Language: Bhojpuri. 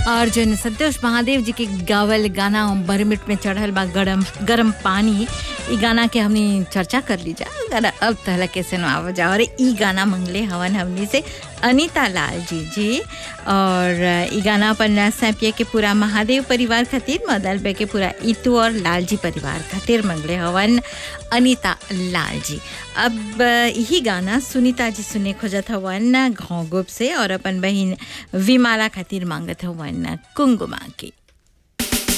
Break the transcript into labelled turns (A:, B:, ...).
A: और जो संतोष महादेव जी के गावल गाना बरमिट में चढ़ल बा गरम गरम पानी ई गाना के हमनी चर्चा कर ली जा अगर अब तहला कैसे न आवा जा और ई गाना मंगले हवन हमनी से अनीता लाल जी जी और ई गाना अपन सैपिया के पूरा महादेव परिवार खातिर मदल पे के पूरा इतू और लाल जी परिवार खातिर मंगले हवन अनीता लाल जी अब यही गाना सुनीता जी सुने खोजत हवन घोंगुप से और अपन बहिन विमाला खातिर मांगत हवन कुंगुमा की